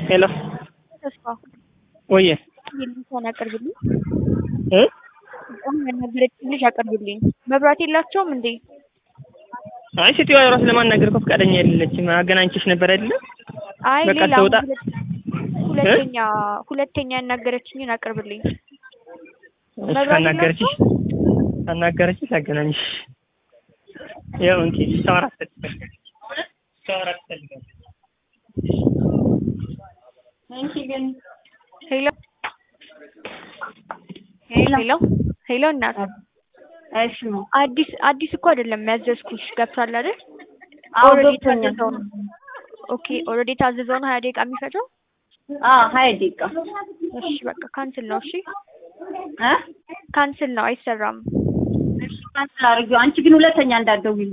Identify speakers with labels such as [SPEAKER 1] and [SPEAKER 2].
[SPEAKER 1] ሄሎ
[SPEAKER 2] ተስፋ
[SPEAKER 1] ወየ
[SPEAKER 2] የሚሰን አቅርብልኝ።
[SPEAKER 1] እ
[SPEAKER 2] አሁን ያናገረችኝ ልጅ አቅርብልኝ። መብራት የላቸውም እንዴ?
[SPEAKER 1] አይ ሴትዮዋ ራሱ ለማናገር እኮ ፈቃደኛ አይደለችም። አገናኝቼሽ ነበር አይደለ?
[SPEAKER 2] አይ
[SPEAKER 1] በቃ
[SPEAKER 2] ሌላ
[SPEAKER 1] ትውጣ።
[SPEAKER 2] ሁለት- ሁለተኛ ሁለተኛ ያናገረችኝን አቅርብልኝ።
[SPEAKER 1] እሺ
[SPEAKER 2] መብራት
[SPEAKER 1] ካናገረችሽ ካናገረችሽ አገናኝሽ። ያው እንኪ ታወራ ትፈልጋለች ታወራ ትፈልጋለች። አንቺ ግን
[SPEAKER 2] ሄሎ
[SPEAKER 3] ሄሎ
[SPEAKER 2] ሄሎ ሄሎ እናት
[SPEAKER 3] እሺ ነው።
[SPEAKER 2] አዲስ አዲስ እኮ አይደለም ያዘዝኩሽ ገብቷል አይደል?
[SPEAKER 3] አዎ
[SPEAKER 2] ኦልሬዲ
[SPEAKER 3] ገብቶኛል።
[SPEAKER 2] የታዘዘው ነው። ኦኬ ኦልሬዲ የታዘዘው ነው ሀያ ደቂቃ የሚፈጀው።
[SPEAKER 3] አዎ ሀያ ደቂቃ
[SPEAKER 2] እሺ በቃ ካንስል ነው። እሺ
[SPEAKER 3] እ
[SPEAKER 2] ካንስል ነው፣ አይሰራም።
[SPEAKER 3] እሺ ካንስል አድርጊው። አንቺ ግን ሁለተኛ እንዳትደውይ